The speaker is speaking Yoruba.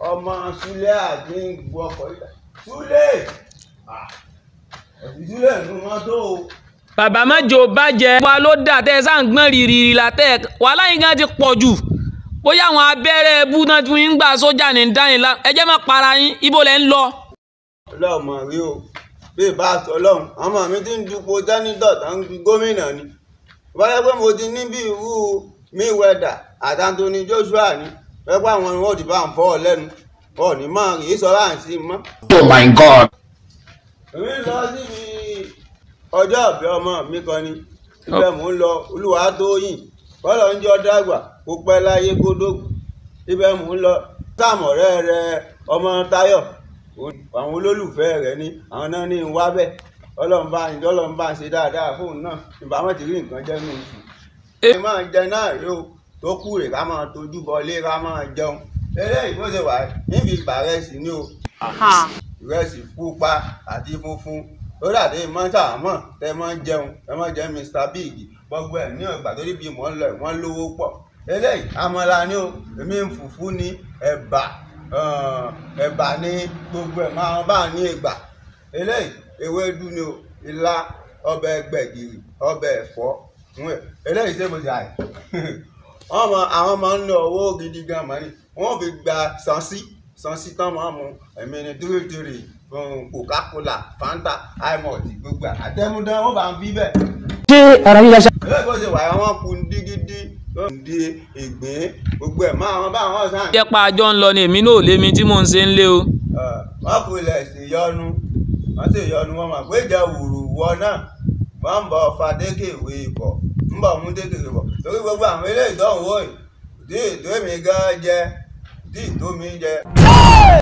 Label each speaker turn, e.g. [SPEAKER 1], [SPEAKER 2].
[SPEAKER 1] ọmọ Súlé àti gbọ́ ọkọ̀ yìí Súlé ẹ̀sìn Súlé nínú mọ́tò o.
[SPEAKER 2] bàbá mẹ́jọ bàjẹ́ wa ló dà tẹ́ ẹ sáà ń gbọ́n rìrì la tẹ́ ẹ wàhálà yín gan ti pọ̀ jù bóyá àwọn abẹ́rẹ́ ẹbú náà tún yín gbà sójà ní dání la ẹ jẹ́ má para yín ibo lẹ́ ń lọ.
[SPEAKER 1] ọlọ́mọ rí o bí ìbá sọ ọlọ́run ọmọ mi ti ń dupò jánítọ̀ tó ń fi gómìnà ni báyọ̀ pé mo ti ní bí irú Mayweather àti Anthony Joshua ni pẹ́pẹ́ àwọn ni wọ́n ti bá ń fọ́ ọ lẹ́nu ọ̀ ní mọ́ kì í sọ láǹsí mọ́.
[SPEAKER 3] Oh my God.
[SPEAKER 1] èmi ń lọ síbi ọjọ́ ìbí ọmọ mi kan ni ibẹ̀ mò ń lọ Olúwatóyìn bọ́lá ń jọ dàgbà kó pẹ́ láyé kó dógùn ibẹ̀ mò ń lọ sàmọ̀rẹ́ rẹ ọmọ Táyọ̀ àwọn olólùfẹ́ rẹ̀ ní àwọn náà ní wá bẹ́ẹ̀ ọlọ́run bá ń ọlọ́run bá ń ṣe dáadáa fóun náà ìbámu ti rí nǹkan jẹ́ nù oṣù. ẹ máa jẹ náà rí o tó kù rè ká máa tójú bọlé ká máa jẹun eléyìí bó ṣe wà níbi ìgbà rẹ̀ sí ni o ìrẹsì pupa àti funfun ó dàdé mọ́tàmọ́ tẹ mọ́ jẹun tẹ mọ́ jẹun Mr Big gbogbo ẹ̀ ní ọgbà tó níbi mọ́ ń lọ wọ́n lówó pọ̀ eléyìí amọ̀la ni o èmi ń fùfú ní ẹ̀bà ẹ̀bà ní gbogbo ẹ̀ máa bá ní ìgbà eléyìí ewédú ni o ilá ọbẹ̀ gbẹ̀gìrì ọbẹ̀ ẹ̀fọ́ eléyìí ṣé mo ṣe àì ọmọ àwọn máa ń lo owó gidi gan mọ́ ni wọ́n fi gba sansi sansi tán máa mu ẹ̀mí ni tírítírí coca-cola fanta imot gbogbo àtẹmúdán wọ́n bá ń fi bẹ́ẹ̀.
[SPEAKER 3] ṣé ara yíyá ṣá.
[SPEAKER 1] eléyìí bó ṣe wà àwọn kun dígídí tó ń di ìgbín gbogbo ẹ̀ máa wọn bá wọn sàn.
[SPEAKER 2] jẹ́ pa àjọ ń lọ ni èmi náà ò lé mi tí mò ń ṣe ń lé o.
[SPEAKER 1] wọ́n kò lẹ̀ sí yọnu wọ́n sì yọnu wọn mà pé ìjà wùrù wọ náà wọ́n ń bọ̀ fa dékèwé ikọ̀ ń bọ̀ mú dékèwé bọ̀ torí gbogbo àwọn eléyìí tó ń wò yìí tí ètò èmi gan jẹ tí ètò mi jẹ.